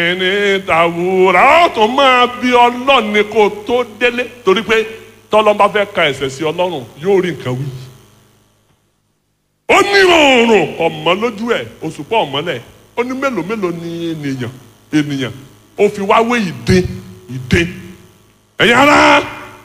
ní tàwùrà ó tún máa bí ọlọ́run ni kó tó délé torí pé tọ́lọ́ bá fẹ́ ka ẹ̀ṣẹ̀ sí ọlọ́run yóò rí nǹkan wí. ó ní oòrùn ọ̀mọ́ lójú ẹ̀ òṣùpá ọ̀mọ́lẹ̀ ó ní mélòó mélòó ni ènìyàn ènìyàn ó fi wá wé ìdè ìdè ẹ̀yin ará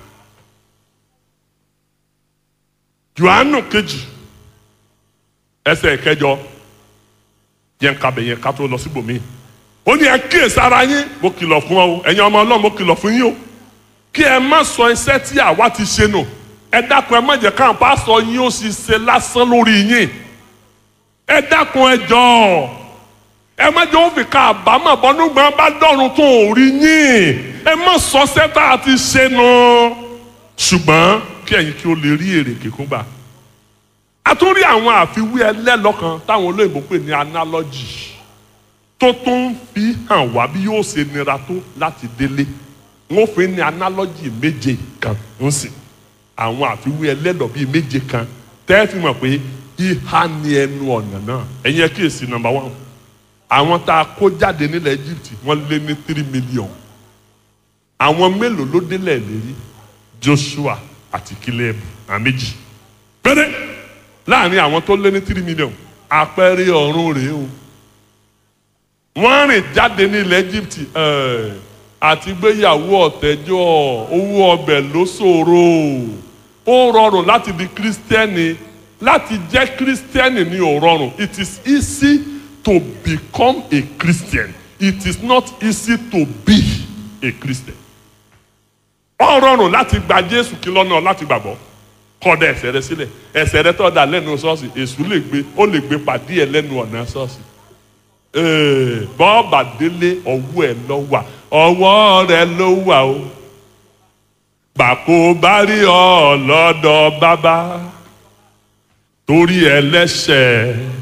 Jòhánù kejì ẹsẹ̀ kẹjọ yẹn kabẹ̀ yẹn ká tó lọ síbòmíì ó ní ẹ kíyèsí ara yín mo kìlọ̀ fún ọ o ẹ̀yin ọmọ ọlọ́run mo kìlọ̀ fún yín o kí ẹ má sọ iṣẹ́ tí àwa ti ṣe nù ẹ dákun ẹ má jẹ́ káwọn pásọ yín ó sì ṣe lásán lórí yín ẹ dákun ẹ jọ̀ọ́ ẹ má jẹ́ òfin ká àbámọ̀ bọ́núgbọ́n bá dọ̀run tó ò rí yín ẹ má sọ iṣẹ́ tá a ti ṣe nù ṣùgbọ́n kí ẹ̀yin kí o lè rí èrè kíkún gbà a tún rí àwọn àfiwé ẹlẹ́lọ́kan táwọn olóyìnbó pè ní analogy tó tún fi hàn wá bí yóò ṣe nira tó láti délé wọn fi ní analogy méje kan ń sìn àwọn àfiwé ẹlẹ́dọ̀ bíi méje kan tẹ́ fi mọ̀ pé ìhà ni ẹnu ọ̀nà náà ẹ̀yin ẹ kíyèsí number one àwọn tá a kó jáde nílẹ̀ Egypt wọ́n lé ní three million àwọn mélòó ló délẹ̀ lérí Joshua àti Caleb àwọn méjì péré láàrin àwọn tó lé ní three million àpẹẹrẹ ọ̀run rèé o wọ́n rìn jáde nílẹ̀ Egypt àti gbéyàwó ọ̀tẹ́jọ́ owó ọbẹ̀ ló ṣòro ó rọrùn láti di kírísítẹ́nì láti jẹ́ kírísítẹ́nì ní ò rọrùn it is easy to become a Christian it is not easy to be a Christian ó rọrùn láti gba Jésù kí lọ́nà láti gbàgbọ́ kọ́dà ẹ̀ṣẹ̀ rẹ sílẹ̀ ẹ̀ṣẹ̀ rẹ tọ́ da lẹ́nu ṣọ́ọ̀ṣì èṣù lè gbé ó lè gbé pàdé ẹ̀ lẹ́nu ọ̀nà ṣọ́ọ̀ṣì bọ́ọ̀bà délé ọwọ́ ẹ̀ ló wà ọwọ́ rẹ̀ ló wà o bàkó bá rí ọ lọ́dọ̀ bàbá torí ẹlẹ́ṣẹ̀